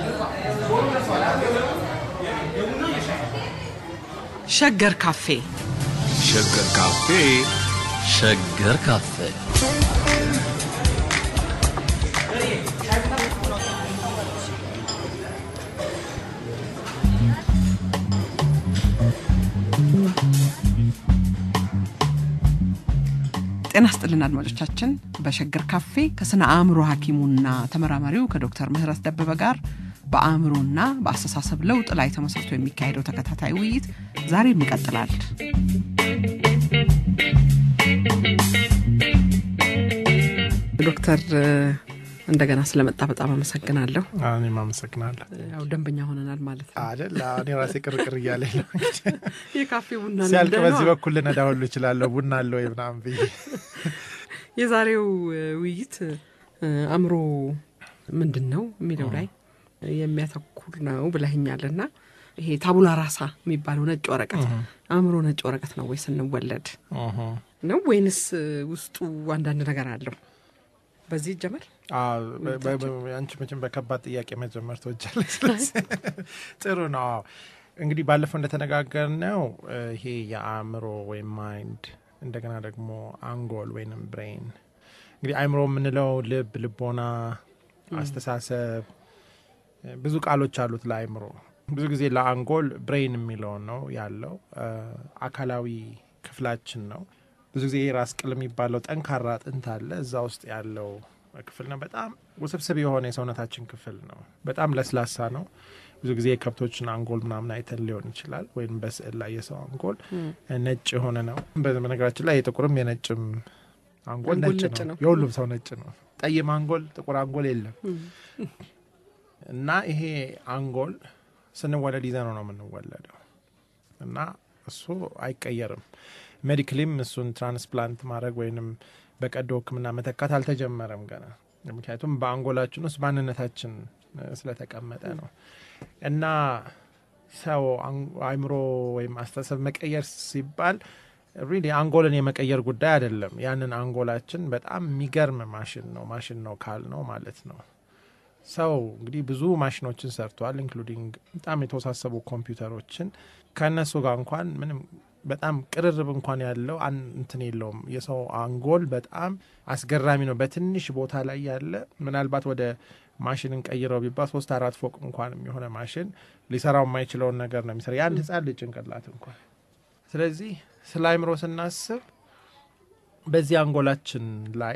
ሸገር ካፌ ሸገር ካፌ ሸገር ካፌ ጤና ስጥልን አድማጮቻችን። በሸገር ካፌ ከስነ አእምሮ ሐኪሙና ተመራማሪው ከዶክተር ምህረት ደበበ ጋር በአእምሮና በአስተሳሰብ ለውጥ ላይ ተመስርቶ የሚካሄደው ተከታታይ ውይይት ዛሬም ይቀጥላል። ዶክተር እንደገና ስለመጣ በጣም አመሰግናለሁ። እኔም አመሰግናለሁ። ያው ደንበኛ ሆነናል ማለት ነው። አይደል? እኔ ራሴ ቅርቅር እያለ ነው የካፌ ቡና ሲያልቅ ልምድ በዚህ ነው። በኩል ልነዳ ሁሉ እችላለሁ። ቡና አለ ወይ ምናምን ብዬ የዛሬው እ, ውይይት እ, አእምሮ ምንድን ነው የሚለው ላይ የሚያተኩር ነው ብለህኛል እና ይሄ ታቡላ ራሳ የሚባለው ነጭ ወረቀት አእምሮ ነጭ ወረቀት ነው ወይ ስንወለድ ነው ወይንስ እ, ውስጡ አንዳንድ ነገር አለው? በዚህ ይጀመር። አዎ፣ በ- በ- በ- አንቺ መቼም በከባድ ጥያቄ መጀመር ትወጃለሽ። ስለዚህ ጥሩ ነው። አዎ። እንግዲህ ባለፈው እንደተነጋገርነው እ፣ ይሄ የአእምሮ ወይም ማይንድ እንደገና ደግሞ አንጎል ወይንም ብሬን እንግዲህ አእምሮ የምንለው ልብ፣ ልቦና፣ አስተሳሰብ እ፣ ብዙ ቃሎች አሉት ለአእምሮ። ብዙ ጊዜ ለአንጎል ብሬን የሚለውን ነው ያለው እ፣ አካላዊ ክፍላችን ነው። ብዙ ጊዜ ራስ ቅል የሚባለው ጠንካራ አጥንት አለ እዛ ውስጥ ያለው ክፍል ነው። በጣም ውስብስብ የሆነ የሰውነታችን ክፍል ነው። በጣም ለስላሳ ነው። ብዙ ጊዜ የከብቶችን አንጎል ምናምን አይተን ሊሆን ይችላል፣ ወይም በስዕል ላይ የሰው አንጎል ነጭ የሆነ ነው። በነገራችን ላይ የጥቁርም የነጭም አንጎል አንጎል ነጭ ነጭ ነው። ነው። የሁሉም ሰው ነጭ ነው። ጠይም አንጎል፣ ጥቁር አንጎል የለም። እና ይሄ አንጎል ስንወለድ ይዘነው ነው የምንወለደው እና እሱ አይቀየርም። ሜዲክሊም እሱን ትራንስፕላንት ማድረግ ወይንም በቀዶ ሕክምና መተካት አልተጀመረም ገና። ምክንያቱም በአንጎላችን ውስጥ ማንነታችን እ፣ ስለተቀመጠ ነው እና ሰው አን- አእምሮ ወይም አስተሳሰብ መቀየር ሲባል ሪሊ አንጎልን የመቀየር ጉዳይ አይደለም። ያንን አንጎላችን በጣም የሚገርም ማሽን ነው ማሽን ነው ካል ነው ማለት ነው። ሰው እንግዲህ ብዙ ማሽኖችን ሰርቷል፣ ኢንክሉዲንግ በጣም የተወሳሰቡ ኮምፒውተሮችን ከእነሱ ጋር እንኳን ምንም በጣም ቅርርብ እንኳን ያለው አን- እንትን የለውም። የሰው አንጎል በጣም አስገራሚ ነው። በትንሽ ቦታ ላይ ያለ ምናልባት ወደ ማሽንን ቀይረው ቢባል ሶስት አራት ፎቅ እንኳን የሆነ ማሽን ሊሰራው የማይችለውን ነገር ነው የሚሰራ የአንድ ህጻን ልጅ ጭንቅላት እንኳን። ስለዚህ ስለ አእምሮ ስናስብ በዚህ አንጎላችን ላይ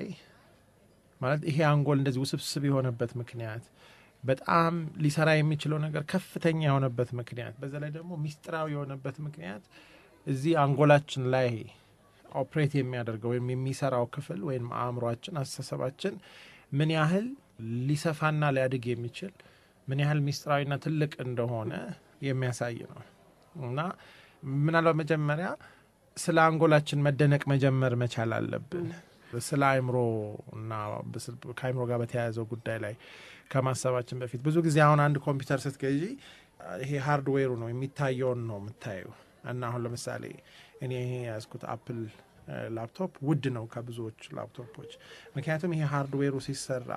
ማለት ይሄ አንጎል እንደዚህ ውስብስብ የሆነበት ምክንያት በጣም ሊሰራ የሚችለው ነገር ከፍተኛ የሆነበት ምክንያት በዛ ላይ ደግሞ ሚስጥራዊ የሆነበት ምክንያት እዚህ አንጎላችን ላይ ኦፕሬት የሚያደርገው ወይም የሚሰራው ክፍል ወይም አእምሯችን፣ አስተሳሰባችን ምን ያህል ሊሰፋና ሊያድግ የሚችል ምን ያህል ሚስጥራዊና ትልቅ እንደሆነ የሚያሳይ ነው እና ምናልባት መጀመሪያ ስለ አንጎላችን መደነቅ መጀመር መቻል አለብን። ስለ አእምሮ እና በስል- ከአእምሮ ጋር በተያያዘው ጉዳይ ላይ ከማሰባችን በፊት ብዙ ጊዜ አሁን አንድ ኮምፒውተር ስትገዢ ይሄ ሃርድዌሩ ነው የሚታየውን ነው የምታየው እና አሁን ለምሳሌ እኔ ይሄ የያዝኩት አፕል እ፣ ላፕቶፕ ውድ ነው ከብዙዎች ላፕቶፖች። ምክንያቱም ይሄ ሃርድዌሩ ሲሰራ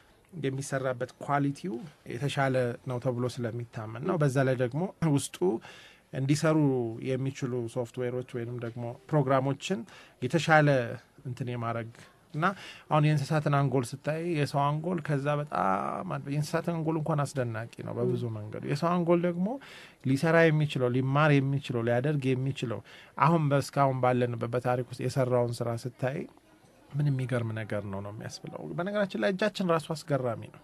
የሚሰራበት ኳሊቲው የተሻለ ነው ተብሎ ስለሚታመን ነው። በዛ ላይ ደግሞ ውስጡ እንዲሰሩ የሚችሉ ሶፍትዌሮች ወይንም ደግሞ ፕሮግራሞችን የተሻለ እንትን የማድረግ እና አሁን የእንስሳትን አንጎል ስታይ የሰው አንጎል ከዛ በጣም አድ- የእንስሳትን አንጎል እንኳን አስደናቂ ነው በብዙ መንገዱ። የሰው አንጎል ደግሞ ሊሰራ የሚችለው ሊማር የሚችለው ሊያደርግ የሚችለው አሁን በእስካሁን ባለንበት በታሪክ ውስጥ የሰራውን ስራ ስታይ ምን የሚገርም ነገር ነው ነው የሚያስብለው። በነገራችን ላይ እጃችን ራሱ አስገራሚ ነው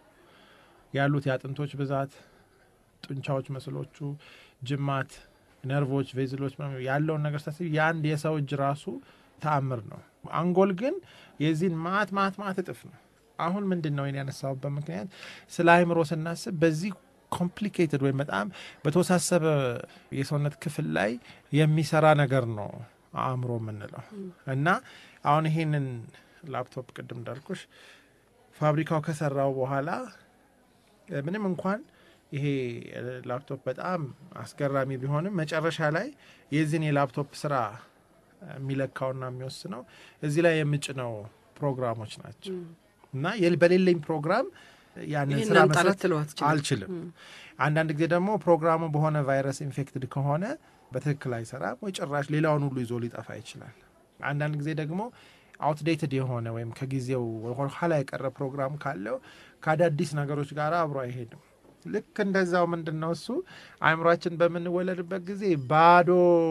ያሉት የአጥንቶች ብዛት፣ ጡንቻዎች፣ መስሎቹ፣ ጅማት፣ ነርቮች፣ ቬዝሎች ምናምን ያለውን ነገር ስታስብ የአንድ የሰው እጅ ራሱ ተአምር ነው። አንጎል ግን የዚህን ማት ማት ማት እጥፍ ነው። አሁን ምንድን ነው ይሄን ያነሳሁበት ምክንያት ስለ አእምሮ ስናስብ በዚህ ኮምፕሊኬትድ ወይም በጣም በተወሳሰበ የሰውነት ክፍል ላይ የሚሰራ ነገር ነው አእምሮ የምንለው እና አሁን ይሄንን ላፕቶፕ ቅድም እንዳልኩሽ ፋብሪካው ከሰራው በኋላ እ፣ ምንም እንኳን ይሄ እ፣ ላፕቶፕ በጣም አስገራሚ ቢሆንም መጨረሻ ላይ የዚህን የላፕቶፕ ስራ የሚለካውና የሚወስነው እዚህ ላይ የምጭነው ፕሮግራሞች ናቸው እና የል- በሌለኝ ፕሮግራም ያንን ይህን ስራ አንጣለት መስራት ትለው አትችልም። አልችልም። አንዳንድ ጊዜ ደግሞ ፕሮግራሙ በሆነ ቫይረስ ኢንፌክትድ ከሆነ በትክክል አይሰራም ወይ ጭራሽ ሌላውን ሁሉ ይዞ ሊጠፋ ይችላል። አንዳንድ ጊዜ ደግሞ አውትዴትድ የሆነ ወይም ከጊዜው ኋላ የቀረ ፕሮግራም ካለው ከአዳዲስ ነገሮች ጋር አብሮ አይሄድም። ልክ እንደዛው ምንድን ነው እሱ አእምሯችን በምንወለድበት ጊዜ ባዶ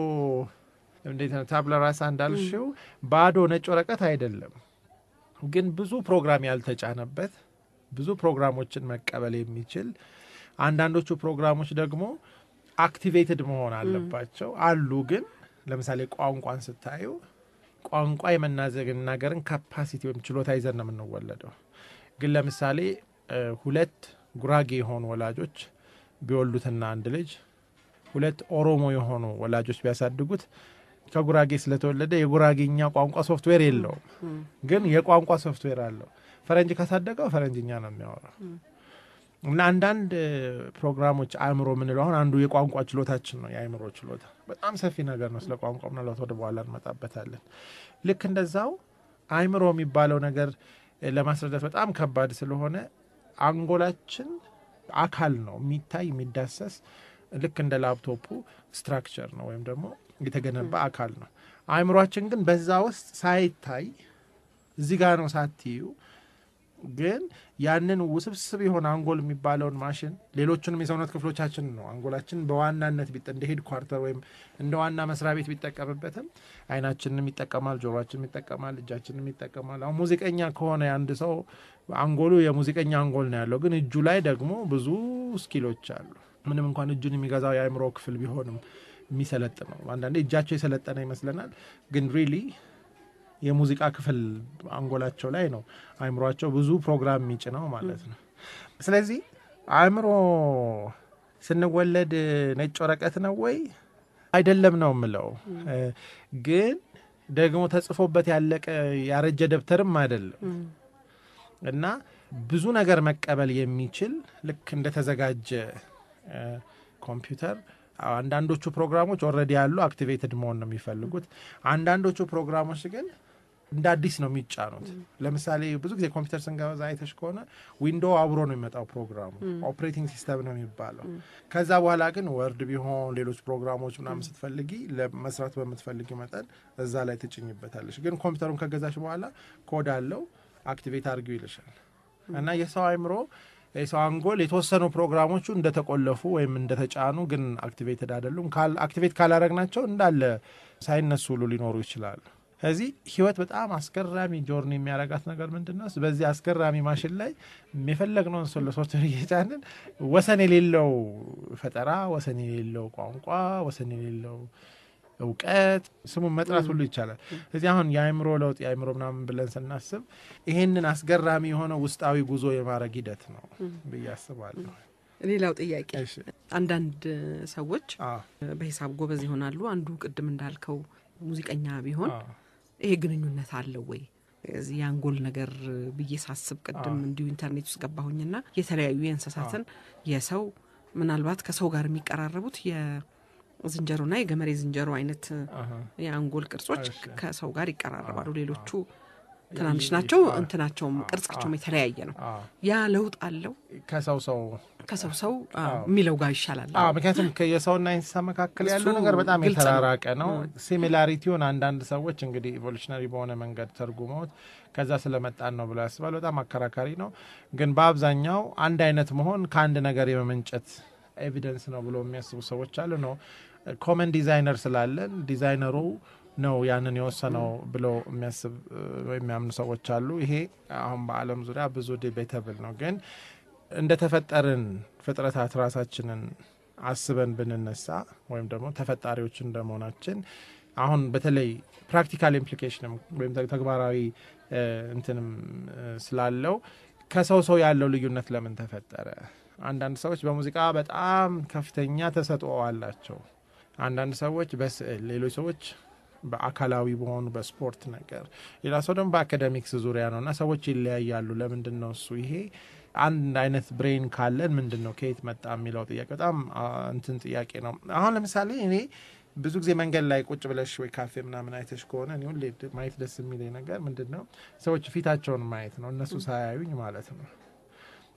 እንዴት ነው ታብላ ራሳ እንዳልሽው ባዶ ነጭ ወረቀት አይደለም፣ ግን ብዙ ፕሮግራም ያልተጫነበት ብዙ ፕሮግራሞችን መቀበል የሚችል አንዳንዶቹ ፕሮግራሞች ደግሞ አክቲቬትድ መሆን አለባቸው አሉ። ግን ለምሳሌ ቋንቋን ስታዩ ቋንቋ የመናገርን ካፓሲቲ ወይም ችሎታ ይዘን ነው የምንወለደው። ግን ለምሳሌ እ ሁለት ጉራጌ የሆኑ ወላጆች ቢወልዱትና አንድ ልጅ ሁለት ኦሮሞ የሆኑ ወላጆች ቢያሳድጉት ከጉራጌ ስለተወለደ የጉራጌኛ ቋንቋ ሶፍትዌር የለውም፣ ግን የቋንቋ ሶፍትዌር አለው። ፈረንጅ ካሳደገው ፈረንጅኛ ነው የሚያወራው። እና አንዳንድ እ ፕሮግራሞች አእምሮ የምንለው አሁን አንዱ የቋንቋ ችሎታችን ነው። የአእምሮ ችሎታ በጣም ሰፊ ነገር ነው። ስለ ቋንቋ ምናልባት ወደ በኋላ እንመጣበታለን። ልክ እንደዛው አእምሮ የሚባለው ነገር እ ለማስረዳት በጣም ከባድ ስለሆነ አንጎላችን አካል ነው፣ የሚታይ የሚዳሰስ ልክ እንደ ላፕቶፑ ስትራክቸር ነው ወይም ደግሞ የተገነባ አካል ነው። አእምሯችን ግን በዛ ውስጥ ሳይታይ እዚህ ጋር ነው ሳትዩ ግን ያንን ውስብስብ የሆነ አንጎል የሚባለውን ማሽን ሌሎቹንም የሰውነት ክፍሎቻችን ነው አንጎላችን በዋናነት ቢጠ እንደ ሄድ ኳርተር ወይም እንደ ዋና መስሪያ ቤት ቢጠቀምበትም አይናችንም ይጠቀማል፣ ጆሮችንም ይጠቀማል፣ እጃችንም ይጠቀማል። አሁን ሙዚቀኛ ከሆነ አንድ ሰው አንጎሉ የሙዚቀኛ አንጎል ነው ያለው፣ ግን እጁ ላይ ደግሞ ብዙ ስኪሎች አሉ። ምንም እንኳን እጁን የሚገዛው የአእምሮ ክፍል ቢሆንም የሚሰለጥነው አንዳንዴ እጃቸው የሰለጠነ ይመስለናል፣ ግን ሪሊ የሙዚቃ ክፍል አንጎላቸው ላይ ነው አእምሯቸው ብዙ ፕሮግራም የሚጭነው ማለት ነው። ስለዚህ አእምሮ ስንወለድ ነጭ ወረቀት ነው ወይ አይደለም ነው የምለው። ግን ደግሞ ተጽፎበት ያለቀ ያረጀ ደብተርም አይደለም እና ብዙ ነገር መቀበል የሚችል ልክ እንደተዘጋጀ ኮምፒውተር አንዳንዶቹ ፕሮግራሞች ኦልሬዲ ያሉ አክቲቬትድ መሆን ነው የሚፈልጉት። አንዳንዶቹ ፕሮግራሞች ግን እንደ አዲስ ነው የሚጫኑት። ለምሳሌ ብዙ ጊዜ ኮምፒውተር ስንገዛ አይተሽ ከሆነ ዊንዶው አብሮ ነው የሚመጣው ፕሮግራሙ ኦፕሬቲንግ ሲስተም ነው የሚባለው። ከዛ በኋላ ግን ወርድ ቢሆን ሌሎች ፕሮግራሞች ምናምን ስትፈልጊ ለመስራት በምትፈልጊ መጠን እዛ ላይ ትጭኝበታለሽ። ግን ኮምፒውተሩን ከገዛሽ በኋላ ኮድ አለው አክቲቬት አድርጊው ይልሻል እና የሰው አእምሮ የሰው አንጎል የተወሰኑ ፕሮግራሞቹ እንደተቆለፉ ወይም እንደተጫኑ ግን አክቲቬትድ አይደሉም። አክቲቬት ካላረግናቸው እንዳለ ሳይነሱ ሁሉ ሊኖሩ ይችላሉ። ከዚህ ህይወት በጣም አስገራሚ ጆርኒ የሚያረጋት ነገር ምንድን ነው? በዚህ አስገራሚ ማሽን ላይ የፈለግነውን ሰው ለሶፍትዌር እየጫንን ወሰን የሌለው ፈጠራ፣ ወሰን የሌለው ቋንቋ፣ ወሰን የሌለው እውቀት ስሙን መጥራት ሁሉ ይቻላል። እዚህ አሁን የአእምሮ ለውጥ የአእምሮ ምናምን ብለን ስናስብ ይሄንን አስገራሚ የሆነ ውስጣዊ ጉዞ የማድረግ ሂደት ነው ብዬ አስባለሁ። ሌላው ጥያቄ እሺ። አንዳንድ ሰዎች አዎ፣ በሂሳብ ጎበዝ ይሆናሉ። አንዱ ቅድም እንዳልከው ሙዚቀኛ ቢሆን አዎ፣ ይሄ ግንኙነት አለው ወይ እዚህ የአንጎል ነገር ብዬ ሳስብ ቅድም እንዲሁ ኢንተርኔት ውስጥ ገባሁኝና የተለያዩ የእንስሳትን የሰው ምናልባት ከሰው ጋር የሚቀራረቡት የዝንጀሮና የገመሬ ዝንጀሮ አይነት አሃ። የአንጎል ቅርጾች እሺ። ከሰው ጋር ይቀራረባሉ። ሌሎቹ ትናንሽ ናቸው፣ አዎ። እንትናቸውም ቅርጻቸውም የተለያየ ነው። አዎ። ያ ለውጥ አለው ከሰው ሰው ከሰው ሰው አዎ፣ የሚለው ጋር ይሻላል። አዎ ምክንያቱም የሰውና እንስሳ መካከል ያለው እሱ ነገር በጣም ግልጽ ነው። የተራራቀ ነው። ሲሚላሪቲውን አንዳንድ ሰዎች እንግዲህ ኢቮሉሽነሪ በሆነ መንገድ ተርጉመውት ከዛ ስለመጣን ነው ብለው ያስባሉ። በጣም አከራካሪ ነው። ግን በአብዛኛው አንድ አይነት መሆን ከአንድ ነገር የመመንጨት ኤቪደንስ ነው ብሎ የሚያስቡ ሰዎች አሉ። ነው ኮመን ዲዛይነር ስላለን ዲዛይነሩ ነው ያንን የወሰነው ብለው የሚያስብ ወይም የሚያምኑ ሰዎች አሉ። ይሄ አሁን በዓለም ዙሪያ ብዙ ዲቤተብል ነው ግን እንደተፈጠርን ፍጥረታት ራሳችንን አስበን ብንነሳ ወይም ደግሞ ተፈጣሪዎች እንደመሆናችን አሁን በተለይ ፕራክቲካል ኢምፕሊኬሽንም ወይም ተግ- ተግባራዊ እ፣ እንትንም እ፣ ስላለው ከሰው ሰው ያለው ልዩነት ለምን ተፈጠረ? አንዳንድ ሰዎች በሙዚቃ በጣም ከፍተኛ ተሰጥኦ አላቸው። አንዳንድ ሰዎች በስዕል፣ ሌሎች ሰዎች በአካላዊ በሆኑ በስፖርት ነገር፣ ሌላ ሰው ደግሞ በአካደሚክስ ዙሪያ ነው እና ሰዎች ይለያያሉ። ለምንድን ነው እሱ ይሄ አንድ አይነት ብሬን ካለን ምንድን ነው ከየት መጣ የሚለው ጥያቄ በጣም አ፣ እንትን ጥያቄ ነው። አሁን ለምሳሌ እኔ ብዙ ጊዜ መንገድ ላይ ቁጭ ብለሽ ወይ ካፌ ምናምን አይተሽ ከሆነ እኔ ሁሌ ድ- ማየት ደስ የሚለኝ ነገር ምንድን ነው ሰዎች ፊታቸውን ማየት ነው፣ እነሱ ሳያዩኝ ማለት ነው።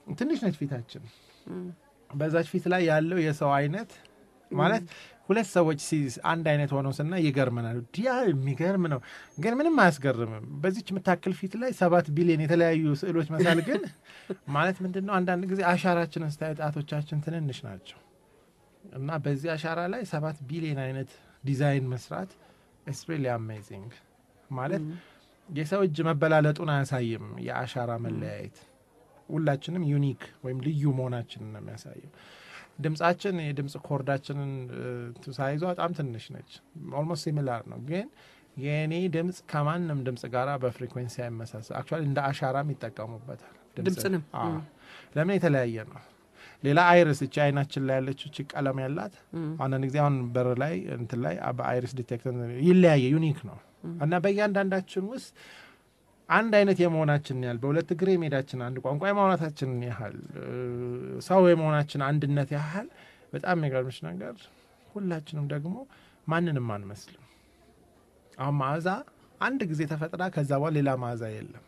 ትንሽ ነች ፊታችን። በዛች ፊት ላይ ያለው የሰው አይነት ማለት ሁለት ሰዎች ሲ- አንድ አይነት ሆነው ስና ይገርመናል። ዲያ የሚገርም ነው፣ ግን ምንም አያስገርምም። በዚች የምታክል ፊት ላይ ሰባት ቢሊዮን የተለያዩ ስዕሎች መሳል ግን ማለት ምንድን ነው? አንዳንድ ጊዜ አሻራችንን ስታዩ ጣቶቻችን ትንንሽ ናቸው እና በዚህ አሻራ ላይ ሰባት ቢሊዮን አይነት ዲዛይን መስራት ኢትስ ሪሊ አሜዚንግ ማለት የሰው እጅ መበላለጡን አያሳይም። የአሻራ መለያየት ሁላችንም ዩኒክ ወይም ልዩ መሆናችንን ነው የሚያሳየው። ድምጻችን የድምፅ ኮርዳችንን እ፣ ሳይዟ በጣም ትንሽ ነች። ኦልሞስት ሲሚላር ነው፣ ግን የእኔ ድምፅ ከማንም ድምፅ ጋራ በፍሪኩዌንሲ አይመሳሰል። አክቹዋሊ እንደ አሻራም ይጠቀሙበታል ድምፅንም? አዎ። ለምን የተለያየ ነው። ሌላ አይርስ እቺ አይናችን ላይ ያለችው እቺ ቀለም ያላት አንዳንድ ጊዜ አሁን በር ላይ እንትን ላይ በአይሪስ ዲቴክተር ይለያየ ዩኒክ ነው እና በእያንዳንዳችን ውስጥ አንድ አይነት የመሆናችንን ያህል በሁለት እግር የመሄዳችን አንድ ቋንቋ የማውራታችንን ያህል እ፣ ሰው የመሆናችን አንድነት ያህል በጣም የሚገርምሽ ነገር ሁላችንም ደግሞ ማንንም አንመስልም። አሁን መዓዛ አንድ ጊዜ ተፈጥራ ከዛ በኋላ ሌላ መዓዛ የለም።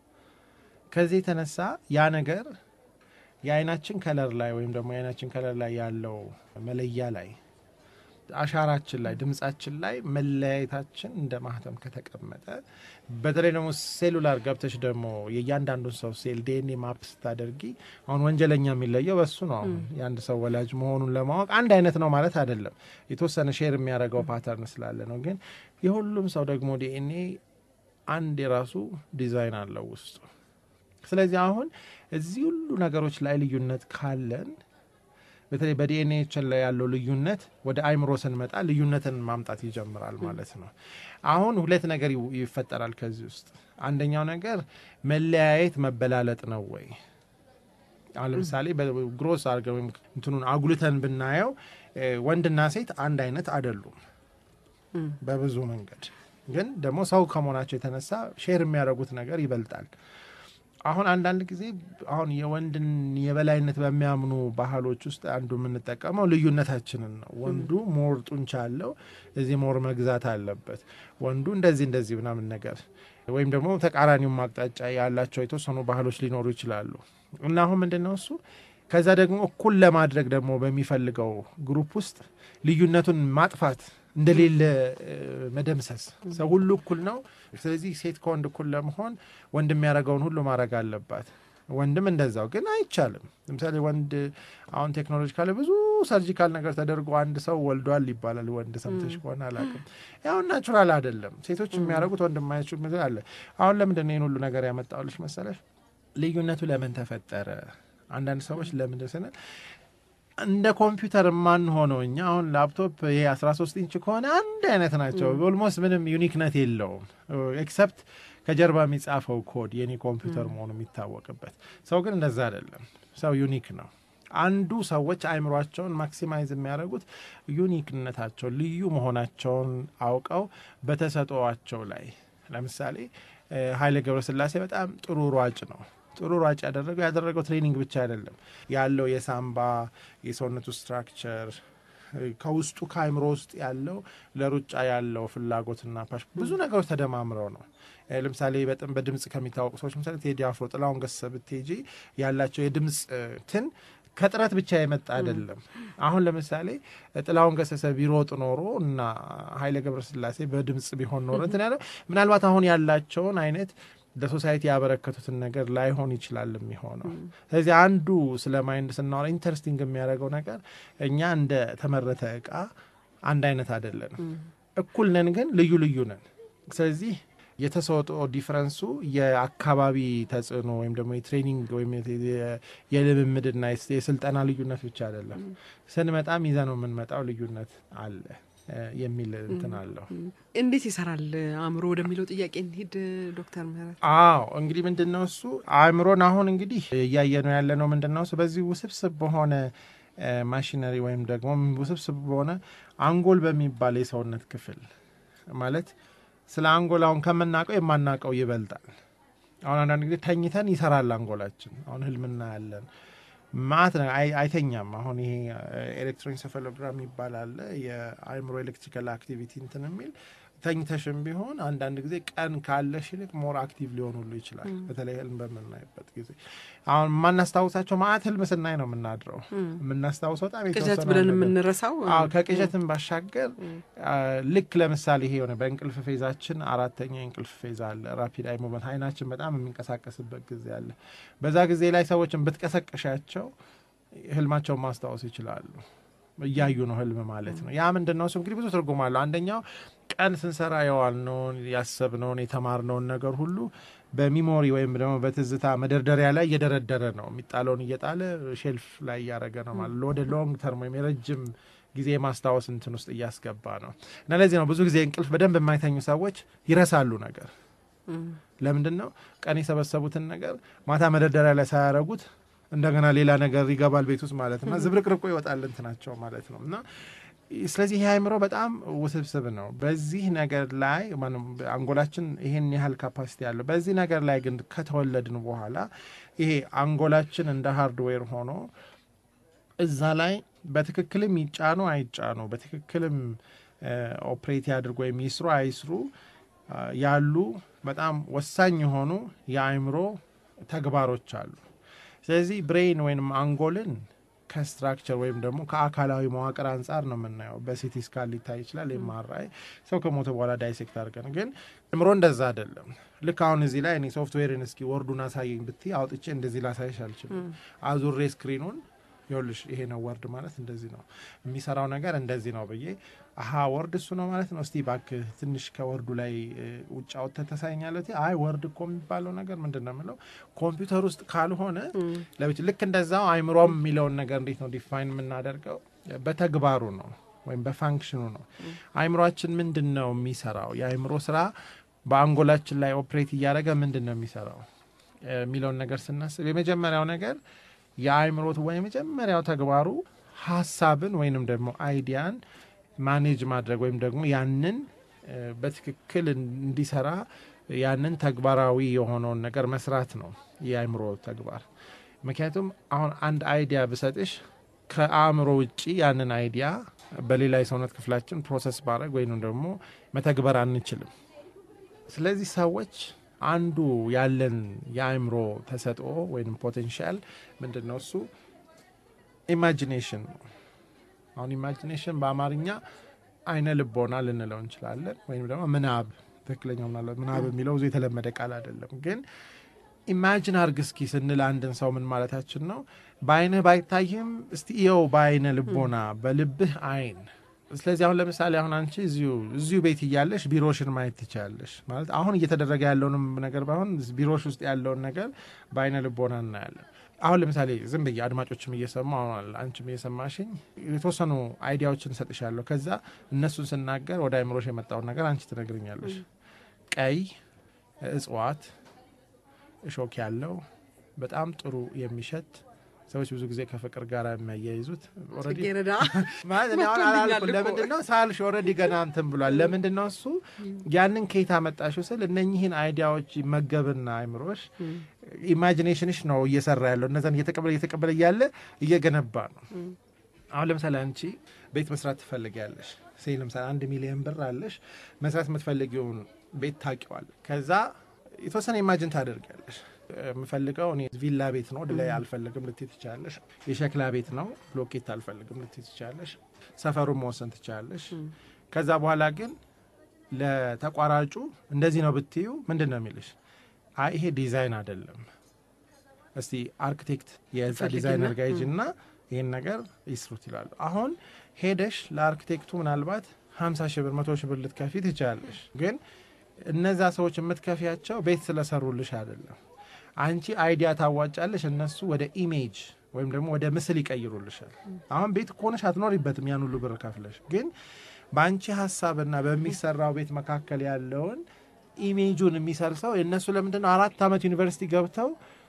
ከዚህ የተነሳ ያ ነገር የአይናችን ከለር ላይ ወይም ደግሞ የአይናችን ከለር ላይ ያለው መለያ ላይ አሻራችን ላይ ድምጻችን ላይ መለያየታችን እንደ ማህተም ከተቀመጠ በተለይ ደግሞ ሴሉላር ገብተሽ ደግሞ የእያንዳንዱን ሰው ሴል ዲኤንኤ ማፕ ስታደርጊ አሁን ወንጀለኛ የሚለየው በሱ ነው። አሁን የአንድ ሰው ወላጅ መሆኑን ለማወቅ አንድ አይነት ነው ማለት አይደለም። የተወሰነ ሼር የሚያደርገው ፓተርን ስላለ ነው። ግን የሁሉም ሰው ደግሞ ዲኤንኤ አንድ የራሱ ዲዛይን አለው ውስጡ። ስለዚህ አሁን እዚህ ሁሉ ነገሮች ላይ ልዩነት ካለን በተለይ በዲኤንኤችን ላይ ያለው ልዩነት ወደ አይምሮ ስንመጣ ልዩነትን ማምጣት ይጀምራል ማለት ነው። አሁን ሁለት ነገር ይው- ይፈጠራል ከዚህ ውስጥ አንደኛው ነገር መለያየት መበላለጥ ነው ወይ? አሁን ለምሳሌ በግሮስ አድርገን ወይም እንትኑን አጉልተን ብናየው እ፣ ወንድና ሴት አንድ አይነት አይደሉም በብዙ መንገድ ግን ደግሞ ሰው ከመሆናቸው የተነሳ ሼር የሚያደርጉት ነገር ይበልጣል። አሁን አንዳንድ ጊዜ አሁን የወንድን የበላይነት በሚያምኑ ባህሎች ውስጥ አንዱ የምንጠቀመው ልዩነታችንን ነው። ወንዱ ሞር ጡንቻ አለው፣ እዚህ ሞር መግዛት አለበት፣ ወንዱ እንደዚህ እንደዚህ ምናምን ነገር ወይም ደግሞ ተቃራኒውን አቅጣጫ ያላቸው የተወሰኑ ባህሎች ሊኖሩ ይችላሉ እና አሁን ምንድን ነው እሱ ከዛ ደግሞ እኩል ለማድረግ ደግሞ በሚፈልገው ግሩፕ ውስጥ ልዩነቱን ማጥፋት እንደሌለ እ፣ መደምሰስ። ሰው ሁሉ እኩል ነው። ስለዚህ ሴት ከወንድ እኩል ለመሆን ወንድ የሚያደርገውን ሁሉ ማድረግ አለባት። ወንድም እንደዛው ግን አይቻልም። ለምሳሌ ወንድ አሁን ቴክኖሎጂ ካለ ብዙ ሰርጂካል ነገር ተደርጎ አንድ ሰው ወልዷል ይባላል። ወንድ ሰምተሽ ከሆነ አላውቅም። ያው ናቹራል አይደለም። ሴቶች የሚያደርጉት ወንድ የማያችሉ ምትል አለ። አሁን ለምንድን ነው ይህን ሁሉ ነገር ያመጣውልሽ መሰለሽ? ልዩነቱ ለምን ተፈጠረ? አንዳንድ ሰዎች ለምንድን ስንል እንደ ኮምፒውተር የማንሆነው እኛ አሁን ላፕቶፕ ይሄ 13 ኢንች ከሆነ አንድ አይነት ናቸው። ኦልሞስት ምንም ዩኒክነት የለውም ኤክሰፕት ከጀርባ የሚጻፈው ኮድ የኔ ኮምፒውተር መሆኑ የሚታወቅበት። ሰው ግን እንደዛ አይደለም። ሰው ዩኒክ ነው። አንዱ ሰዎች አእምሯቸውን ማክሲማይዝ የሚያደርጉት ዩኒክነታቸው ልዩ መሆናቸውን አውቀው በተሰጥኦአቸው ላይ ለምሳሌ እ፣ ኃይሌ ገብረስላሴ በጣም ጥሩ ሯጭ ነው። ጥሩ ሯጭ ያደረገው ያደረገው ትሬኒንግ ብቻ አይደለም ያለው የሳምባ የሰውነቱ ስትራክቸር ከውስጡ ከአእምሮ ውስጥ ያለው ለሩጫ ያለው ፍላጎትና ፓሽ ብዙ ነገሮች ተደማምረው ነው። እ፣ ለምሳሌ በጣም በድምፅ ከሚታወቁ ሰዎች ምሳሌ ቴዲ አፍሮ፣ ጥላሁን ገሰሰ ብትሄጂ ያላቸው የድምፅ እ፣ ትን ከጥረት ብቻ የመጣ አይደለም። አሁን ለምሳሌ ጥላሁን ገሰሰ ቢሮጥ ኖሮ እና ኃይሌ ገብረስላሴ በድምፅ ቢሆን ኖሮ እንትን ያለው ምናልባት አሁን ያላቸውን አይነት ለሶሳይቲ ያበረከቱትን ነገር ላይሆን ይችላል የሚሆነው። ስለዚህ አንዱ ስለ ማይንድ ስናወራ ኢንተረስቲንግ የሚያደርገው ነገር እኛ እንደ ተመረተ እቃ አንድ አይነት አይደለንም። እኩል ነን፣ ግን ልዩ ልዩ ነን። ስለዚህ የተሰጥኦ ዲፍረንሱ የአካባቢ ተጽዕኖ ወይም ደግሞ የትሬኒንግ ወይም የ- የልምምድና የስ- የስልጠና ልዩነት ብቻ አይደለም። ስንመጣም ይዘ ነው የምንመጣው ልዩነት አለ እ፣ የሚል እንትን አለው። እንዴት ይሰራል አእምሮ ወደሚለው ጥያቄ እንሂድ ዶክተር ምህረት አዎ እንግዲህ ምንድን ነው እሱ አእምሮን አሁን እንግዲህ እያየ ነው ያለ ነው ምንድን ነው እሱ በዚህ ውስብስብ በሆነ እ፣ ማሽነሪ ወይም ደግሞ ውስብስብ በሆነ አንጎል በሚባል የሰውነት ክፍል ማለት ስለ አንጎል አሁን ከምናውቀው የማናውቀው ይበልጣል። አሁን አንዳንድ ጊዜ ተኝተን ይሰራል አንጎላችን። አሁን ህልምና ያለን ማት ነው አይ- አይተኛም። አሁን ይሄ ኤሌክትሮኢንሴፋሎግራም ይባላል የአእምሮ ኤሌክትሪካል አክቲቪቲ እንትን የሚል ተኝተሽም ቢሆን አንዳንድ ጊዜ ቀን ካለሽ ይልቅ ሞር አክቲቭ ሊሆኑሉ ይችላል። በተለይ ህልም በምናይበት ጊዜ አሁን የማናስታውሳቸው ማአት ህልም ስናይ ነው የምናድረው። የምናስታውሰው በጣም ቅዠት የተወሰነ ብለን ነገር የምንረሳው አዎ ከቅዠትን ባሻገር አ፣ ልክ ለምሳሌ ይሄ የሆነ በእንቅልፍ ፌዛችን አራተኛ የእንቅልፍ ፌዝ አለ። ራፒድ አይ ሙቭመንት አይናችን በጣም የሚንቀሳቀስበት ጊዜ አለ። በዛ ጊዜ ላይ ሰዎችን ብትቀሰቅሻቸው ህልማቸውን ማስታወስ ይችላሉ። እያዩ ነው ህልም ማለት ነው። ያ ምንድን ነው? እሱ እንግዲህ ብዙ ትርጉም አለው። አንደኛው ቀን ስንሰራ የዋልነውን ያሰብነውን የተማርነውን ነገር ሁሉ በሚሞሪ ወይም ደግሞ በትዝታ መደርደሪያ ላይ እየደረደረ ነው። የሚጣለውን እየጣለ ሼልፍ ላይ እያደረገ ነው ማለት ነው። ወደ ሎንግ ተርም ወይም የረጅም ጊዜ ማስታወስ እንትን ውስጥ እያስገባ ነው እና ለዚህ ነው ብዙ ጊዜ እንቅልፍ በደንብ የማይተኙ ሰዎች ይረሳሉ ነገር ለምንድን ነው ቀን የሰበሰቡትን ነገር ማታ መደርደሪያ ላይ ሳያረጉት እንደገና ሌላ ነገር ይገባል ቤት ውስጥ ማለት ነው። ዝብርቅርቆ ይወጣል እንትናቸው ማለት ነው እና ስለዚህ ይህ አእምሮ በጣም ውስብስብ ነው። በዚህ ነገር ላይ ማንም አንጎላችን ይሄን ያህል ካፓሲቲ ያለው በዚህ ነገር ላይ ግን ከተወለድን በኋላ ይሄ አንጎላችን እንደ ሃርድዌር ሆኖ እዛ ላይ በትክክልም ይጫኑ አይጫኑ በትክክልም ኦፕሬት ያድርጉ ወይም ይስሩ አይስሩ አ፣ ያሉ በጣም ወሳኝ የሆኑ የአእምሮ ተግባሮች አሉ። ስለዚህ ብሬን ወይም አንጎልን ከስትራክቸር ወይም ደግሞ ከአካላዊ መዋቅር አንጻር ነው የምናየው። በሲቲ ስካን ሊታይ ይችላል። ኤምአርአይ ሰው ከሞተ በኋላ ዳይሴክት አድርገን፣ ግን አእምሮ እንደዛ አይደለም። ልክ አሁን እዚህ ላይ እኔ ሶፍትዌርን እስኪ ወርዱን አሳየኝ ብትይ አውጥቼ እንደዚህ ላሳይሽ አልችልም። አዙሬ ስክሪኑን ይኸውልሽ ይሄ ነው ወርድ ማለት እንደዚህ ነው የሚሰራው ነገር እንደዚህ ነው ብዬ አሀ ወርድ እሱ ነው ማለት ነው። እስቲ እባክህ ትንሽ ከወርዱ ላይ እ፣ ውጭ አውጥተህ ታሳይኛለህ። አይ ወርድ እኮ የሚባለው ነገር ምንድን ነው የምለው ኮምፒውተር ውስጥ ካልሆነ ለብቻ ልክ እንደዛው አይምሮም የሚለውን ነገር እንዴት ነው ዲፋይን የምናደርገው? በተግባሩ ነው ወይም በፋንክሽኑ ነው። አይምሯችን ምንድን ነው የሚሰራው? የአይምሮ ስራ በአንጎላችን ላይ ኦፕሬት እያደረገ ምንድን ነው የሚሰራው እ፣ የሚለውን ነገር ስናስብ የመጀመሪያው ነገር የአእምሮት ወይ የመጀመሪያው ተግባሩ ሀሳብን ወይንም ደግሞ አይዲያን ማኔጅ ማድረግ ወይም ደግሞ ያንን እ፣ በትክክል እንዲሰራ ያንን ተግባራዊ የሆነውን ነገር መስራት ነው የአእምሮ ተግባር። ምክንያቱም አሁን አንድ አይዲያ ብሰጥሽ ከአእምሮ ውጪ ያንን አይዲያ በሌላ የሰውነት ክፍላችን ፕሮሰስ ማድረግ ወይንም ደግሞ መተግበር አንችልም። ስለዚህ ሰዎች አንዱ ያለን የአእምሮ ተሰጥኦ ወይም ፖቴንሻል ምንድን ነው? እሱ ኢማጂኔሽን ነው። አሁን ኢማጂኔሽን በአማርኛ አይነ ልቦና ልንለው እንችላለን፣ ወይም ደግሞ ምናብ። ትክክለኛው ምናልባት ምናብ የሚለው ብዙ የተለመደ ቃል አይደለም፣ ግን ኢማጂን አርግ እስኪ ስንል አንድን ሰው ምን ማለታችን ነው? በአይንህ ባይታይም እስቲ እየው በአይነ ልቦና በልብህ አይን ስለዚህ አሁን ለምሳሌ አሁን አንቺ እዚሁ እዚሁ ቤት እያለሽ ቢሮሽን ማየት ትችላለሽ። ማለት አሁን እየተደረገ ያለውንም ነገር ባይሆን ቢሮሽ ውስጥ ያለውን ነገር በአይነ ልቦና እናያለን። አሁን ለምሳሌ ዝም ብዬ አድማጮችም እየሰሙ አሁን አንቺም እየሰማሽኝ የተወሰኑ አይዲያዎችን እሰጥሻለሁ። ከዛ እነሱን ስናገር ወደ አይምሮሽ የመጣውን ነገር አንቺ ትነግርኛለሽ። ቀይ እጽዋት፣ እሾክ ያለው በጣም ጥሩ የሚሸት ሰዎች ብዙ ጊዜ ከፍቅር ጋር የሚያያይዙት ኦልሬዲ ጽጌረዳ ማለት እኔ አሁን ወጥቶልኛል አላልኩም። እኮ። ለምንድን ነው ሳልሽ ኦልሬዲ ገና እንትን ብሏል። ለምንድን ነው እሱ ያንን ከየት አመጣሽው ስል እነኚህን አይዲያዎች ይመገብና አይምሮሽ ኢማጂኔሽንሽ ነው እየሰራ ያለው እነዛን እየተቀበለ እየተቀበለ እያለ እየገነባ ነው። አሁን ለምሳሌ አንቺ ቤት መስራት ትፈልጊያለሽ። ሴ ለምሳሌ አንድ ሚሊዮን ብር አለሽ። መስራት የምትፈልጊውን ቤት ታውቂዋል። ከዛ የተወሰነ ኢማጂን ታደርጊያለሽ። የምፈልገው እኔ ቪላ ቤት ነው፣ ወደ ላይ አልፈልግም ልትይ ትችላለሽ። የሸክላ ቤት ነው፣ ብሎኬት አልፈልግም ልትይ ትችላለሽ። ሰፈሩን መወሰን ትችላለሽ። ከዛ በኋላ ግን ለተቋራጩ እንደዚህ ነው ብትዩ ምንድን ነው የሚልሽ? አይ ይሄ ዲዛይን አይደለም፣ እስቲ አርክቴክት የህንፃ ፈልጊና፣ ዲዛይነር ጋር ሂጂና ይህን ነገር ይስሩት ይላሉ። አሁን ሄደሽ ለአርክቴክቱ ምናልባት ሀምሳ ሺህ ብር መቶ ሺህ ብር ልትከፊ ትችላለሽ። ግን እነዛ ሰዎች የምትከፊያቸው ቤት ስለሰሩልሽ አይደለም። አንቺ አይዲያ ታዋጫለሽ፣ እነሱ ወደ ኢሜጅ ወይም ደግሞ ወደ ምስል ይቀይሩልሻል። አሁን ቤት ከሆነሽ አትኖሪበትም ያን ሁሉ ብር ከፍለሽ፣ ግን በአንቺ ሀሳብና በሚሰራው ቤት መካከል ያለውን ኢሜጁን የሚሰር ሰው የእነሱ ለምንድን ነው አራት ዓመት ዩኒቨርሲቲ ገብተው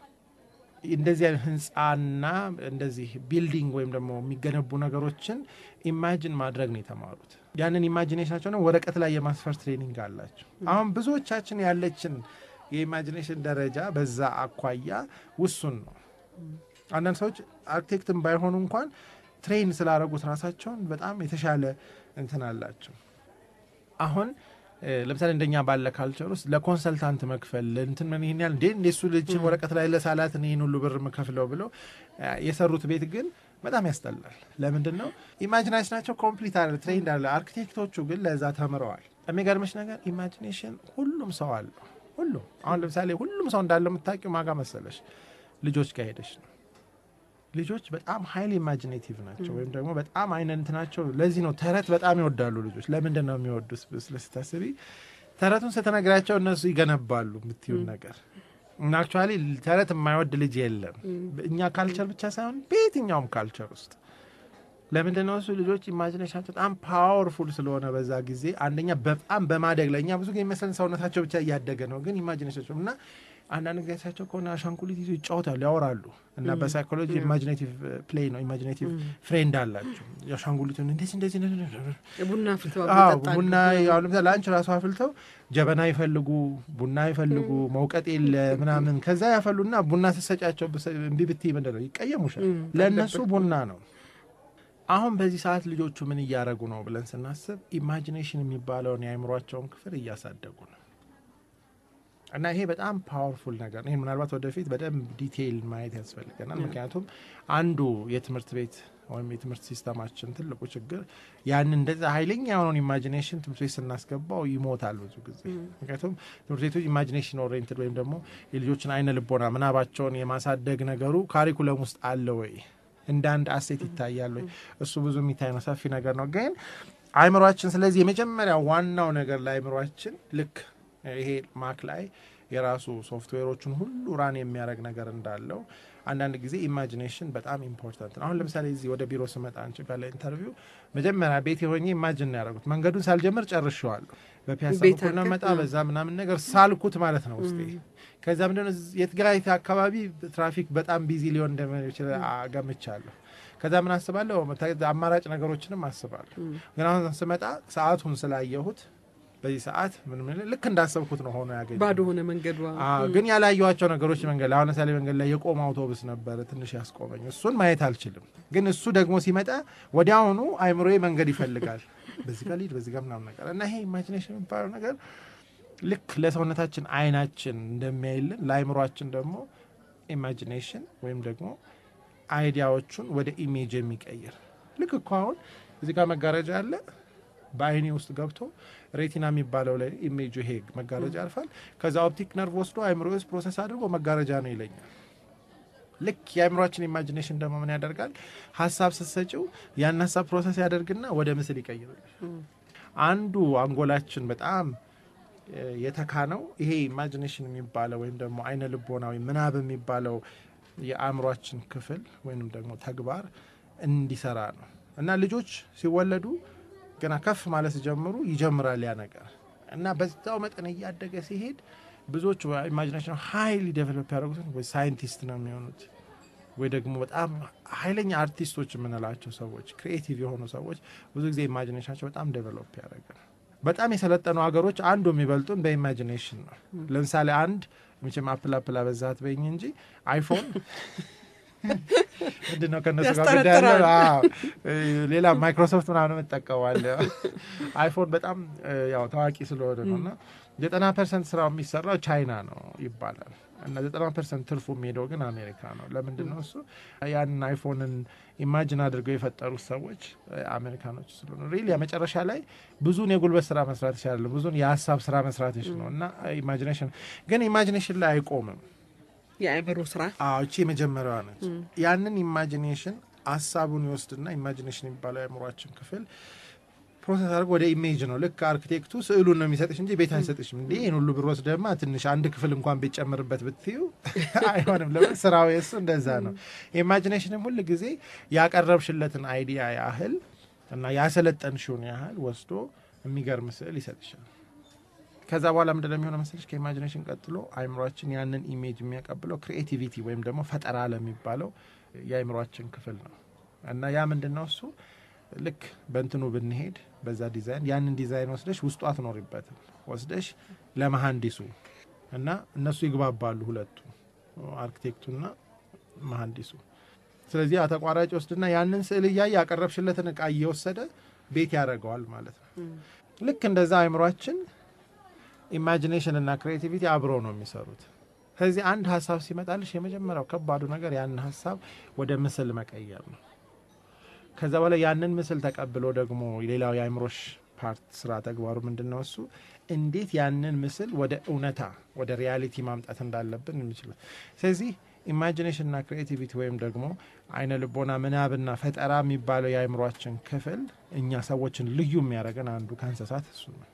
እንደዚህ አይነት ህንፃና እንደዚህ ቢልዲንግ ወይም ደግሞ የሚገነቡ ነገሮችን ኢማጂን ማድረግ ነው የተማሩት። ያንን ኢማጂኔሽናቸው ነው ወረቀት ላይ የማስፈር ትሬኒንግ አላቸው። አሁን ብዙዎቻችን ያለችን የኢማጂኔሽን ደረጃ በዛ አኳያ ውሱን ነው። አንዳንድ ሰዎች አርክቴክትም ባይሆኑ እንኳን ትሬን ስላደረጉት ራሳቸውን በጣም የተሻለ እንትን አላቸው። አሁን ለምሳሌ እንደኛ ባለ ካልቸር ውስጥ ለኮንሰልታንት መክፈል እንትን ምን ይህን ያህል እንዴ እንደ እሱ ልጅን ወረቀት ላይ ለሳላት ይህን ሁሉ ብር የምከፍለው ብለው የሰሩት ቤት ግን በጣም ያስጠላል። ለምንድን ነው ኢማጂናሽናቸው ኮምፕሊት አለ ትሬንድ አለ። አርኪቴክቶቹ ግን ለዛ ተምረዋል። የሚገርምሽ ነገር ኢማጂኔሽን ሁሉም ሰው አለው። ሁሉም አሁን ለምሳሌ ሁሉም ሰው እንዳለ የምታውቂው ማጋ መሰለሽ ልጆች ጋር ሄደሽ ነው። ልጆች በጣም ሀይል ኢማጂኔቲቭ ናቸው፣ ወይም ደግሞ በጣም አይነት ናቸው። ለዚህ ነው ተረት በጣም ይወዳሉ ልጆች። ለምንድን ነው የሚወዱት ስታስቢ ተረቱን ስትነግራቸው እነሱ ይገነባሉ የምትዩን ነገር እና አክቹዋሊ ተረት የማይወድ ልጅ የለም። እኛ ካልቸር ብቻ ሳይሆን በየትኛውም ካልቸር ውስጥ ለምንድን ነው እሱ ልጆች ኢማጂኔሽናቸው በጣም ፓወርፉል ስለሆነ በዛ ጊዜ አንደኛ በጣም በማደግ ላይ እኛ ብዙ ጊዜ ይመስለን ሰውነታቸው ብቻ እያደገ ነው፣ ግን ኢማጂኔሽናቸው እና አንዳንድ ጊዜ ሳቸው ከሆነ አሻንጉሊት ይዞ ይጫወታሉ፣ ያወራሉ እና በሳይኮሎጂ ኢማጂኔቲቭ ፕሌይ ነው ኢማጂኔቲቭ ፍሬንድ አላቸው። አሻንጉሊቱን እንደዚህ እንደዚህ ቡና አፍልተው አዎ ይጠጣሉ። ቡና አሁን ለምሳሌ ለአንቺ ራሱ አፍልተው ጀበና ይፈልጉ ቡና ይፈልጉ መውቀጥ የለ ምናምን ከዛ ያፈሉና ቡና ስትሰጫቸው ብሰ- እምቢ ብትይ ምንድን ነው ይቀየሙሻል። ለእነሱ ቡና ነው። አሁን በዚህ ሰዓት ልጆቹ ምን እያደረጉ ነው ብለን ስናስብ ኢማጂኔሽን የሚባለውን የአእምሯቸውን ክፍል እያሳደጉ ነው። እና ይሄ በጣም ፓወርፉል ነገር ነው። ይህን ምናልባት ወደፊት በደንብ ዲቴይል ማየት ያስፈልገናል። ምክንያቱም አንዱ የትምህርት ቤት ወይም የትምህርት ሲስተማችን ትልቁ ችግር ያንን እንደዛ ኃይለኛ የሆነውን ኢማጂኔሽን ትምህርት ቤት ስናስገባው ይሞታል ብዙ ጊዜ። ምክንያቱም ትምህርት ቤቶች ኢማጂኔሽን ኦሪየንትድ ወይም ደግሞ የልጆችን አይነ ልቦና ምናባቸውን የማሳደግ ነገሩ ካሪኩለም ውስጥ አለ ወይ እንደ አንድ አሴት ይታያል ወይ? እሱ ብዙ የሚታይ ነው፣ ሰፊ ነገር ነው። ግን አእምሯችን ስለዚህ የመጀመሪያ ዋናው ነገር ለአእምሯችን ልክ ይሄ ማክ ላይ የራሱ ሶፍትዌሮችን ሁሉ ራን የሚያደርግ ነገር እንዳለው አንዳንድ ጊዜ ኢማጂኔሽን በጣም ኢምፖርታንት ነው። አሁን ለምሳሌ እዚህ ወደ ቢሮ ስመጣ አንቺ ጋር ለኢንተርቪው መጀመሪያ ቤት የሆኜ ኢማጂን ነው ያደረጉት። መንገዱን ሳልጀምር ጨርሼዋለሁ። በፒያሳ ቤት በኩል ነው አድርገህ? መጣ በዛ ምናምን ነገር ሳልኩት ማለት ነው ውስጤ። ከዛ ምንድን ነው የትግራይ አካባቢ ትራፊክ በጣም ቢዚ ሊሆን እንደሚችል ገምቻለሁ። ከዛ ምን አስባለሁ አማራጭ ነገሮችንም አስባለሁ። ግን አሁን ስመጣ ሰዓቱን ስላየሁት በዚህ ሰዓት ምን ምን ልክ እንዳሰብኩት ነው ሆኖ ያገኘ ባዶ ሆነ መንገዷ። አዎ፣ ግን ያላየኋቸው ነገሮች መንገድ ላይ አሁን ለምሳሌ መንገድ ላይ የቆመ አውቶቡስ ነበረ ትንሽ ያስቆመኝ። እሱን ማየት አልችልም፣ ግን እሱ ደግሞ ሲመጣ ወዲያውኑ አይምሮዬ መንገድ ይፈልጋል። በዚህ ጋር ልሂድ፣ በዚህ ጋር ምናምን ነገር እና ይሄ ኢማጂኔሽን የሚባለው ነገር ልክ ለሰውነታችን አይናችን እንደሚያይልን ለአይምሯችን ደግሞ ኢማጂኔሽን ወይም ደግሞ አይዲያዎቹን ወደ ኢሜጅ የሚቀይር ልክ እኮ አሁን እዚህ ጋር መጋረጃ አለ በአይኔ ውስጥ ገብቶ ሬቲና የሚባለው ላይ ኢሜጁ ይሄ መጋረጃ ያልፋል። ከዛ ኦፕቲክ ነርቭ ወስዶ አይምሮ ውስጥ ፕሮሰስ አድርጎ መጋረጃ ነው ይለኛል። ልክ የአእምሯችን ኢማጂኔሽን ደግሞ ምን ያደርጋል? ሀሳብ ስትሰጪው ያን ሀሳብ ፕሮሰስ ያደርግና ወደ ምስል ይቀይራል። አንዱ አንጎላችን በጣም እ፣ የተካነው ይሄ ኢማጂኔሽን የሚባለው ወይም ደግሞ አይነ ልቦናዊ ምናብ የሚባለው የአእምሯችን ክፍል ወይም ደግሞ ተግባር እንዲሰራ ነው እና ልጆች ሲወለዱ ገና ከፍ ማለት ሲጀምሩ ይጀምራል ያ ነገር እና በዛው መጠን እያደገ ሲሄድ ብዙዎቹ ኢማጂኔሽን ሀይሊ ዴቨሎፕ ያደረጉትን ወይ ሳይንቲስት ነው የሚሆኑት ወይ ደግሞ በጣም ኃይለኛ አርቲስቶች የምንላቸው ሰዎች ክሪኤቲቭ የሆኑ ሰዎች ብዙ ጊዜ ኢማጂኔሽናቸው በጣም ዴቨሎፕ ያደረገ በጣም የሰለጠኑ ሀገሮች አንዱ የሚበልጡን በኢማጂኔሽን ነው። ለምሳሌ አንድ መቼም አፕል አፕል አበዛት በኝ እንጂ አይፎን ምንድን ነው ከእነሱ ጋር ጉዳይ ያለው? ያስጠረጥራል። አዎ፣ እ፣ ሌላ ማይክሮሶፍት ምናምን እጠቀማለ አይፎን በጣም እ፣ ያው ታዋቂ ስለሆነ ነው እና ዘጠና ፐርሰንት ስራው የሚሰራው ቻይና ነው ይባላል እና ዘጠና ፐርሰንት ትርፉ የሚሄደው ግን አሜሪካ ነው። ለምንድን ነው እሱ? ያንን አይፎንን ኢማጂን አድርገው የፈጠሩት ሰዎች እ፣ አሜሪካኖች ስለሆኑ ሪል መጨረሻ ላይ ብዙን የጉልበት ስራ መስራት ይችላሉ፣ ብዙን የሀሳብ ስራ መስራት ይችላል ነው እና ኢማጂኔሽን ግን ኢማጂኔሽን ላይ አይቆምም። የአእምሮ ስራ አዎ እቺ የመጀመሪያዋ ነች። ያንን ኢማጂኔሽን ሀሳቡን ይወስድና ኢማጂኔሽን የሚባለው የአእምሯችን ክፍል ፕሮሰስ አድርጎ ወደ ኢሜጅ ነው። ልክ አርኪቴክቱ ስዕሉን ነው የሚሰጥሽ እንጂ ቤት አይሰጥሽም። እንዲህ ይህን ሁሉ ብር ወስደማ ትንሽ አንድ ክፍል እንኳን ቤት ጨምርበት ብትዩ አይሆንም። ለምን ስራው የሱ እንደዛ ነው። ኢማጂኔሽንም ሁል ጊዜ ያቀረብሽለትን አይዲያ ያህል እና ያሰለጠንሽውን ያህል ወስዶ የሚገርም ስዕል ይሰጥሻል። ከዛ በኋላ ምንድን ነው የሚሆነው መሰለሽ? ከኢማጂኔሽን ቀጥሎ አይምሯችን ያንን ኢሜጅ የሚያቀብለው ክሪኤቲቪቲ ወይም ደግሞ ፈጠራ ለሚባለው የአይምሯችን ክፍል ነው እና ያ ምንድን ነው እሱ ልክ በእንትኑ ብንሄድ በዛ ዲዛይን ያንን ዲዛይን ወስደሽ ውስጡ አትኖሪበትም ወስደሽ ለመሀንዲሱ እና እነሱ ይግባባሉ ሁለቱ አርኪቴክቱና መሀንዲሱ። ስለዚህ ያ ተቋራጭ ወስድና ያንን ስዕል እያየ ያቀረብሽለትን እቃ እየወሰደ ቤት ያደርገዋል ማለት ነው። ልክ እንደዛ አይምሯችን ኢማጂኔሽን እና ክሬቲቪቲ አብሮ ነው የሚሰሩት። ስለዚህ አንድ ሀሳብ ሲመጣልሽ የመጀመሪያው ከባዱ ነገር ያንን ሀሳብ ወደ ምስል መቀየር ነው። ከዛ በኋላ ያንን ምስል ተቀብሎ ደግሞ ሌላው የአእምሮሽ ፓርት ስራ ተግባሩ ምንድን ነው? እሱ እንዴት ያንን ምስል ወደ እውነታ ወደ ሪያሊቲ ማምጣት እንዳለብን የሚችለው ስለዚህ ኢማጂኔሽንና ክሬቲቪቲ ወይም ደግሞ አይነ ልቦና ምናብና ፈጠራ የሚባለው የአእምሯችን ክፍል እኛ ሰዎችን ልዩ የሚያደርገን አንዱ ከእንስሳት እሱ ነው።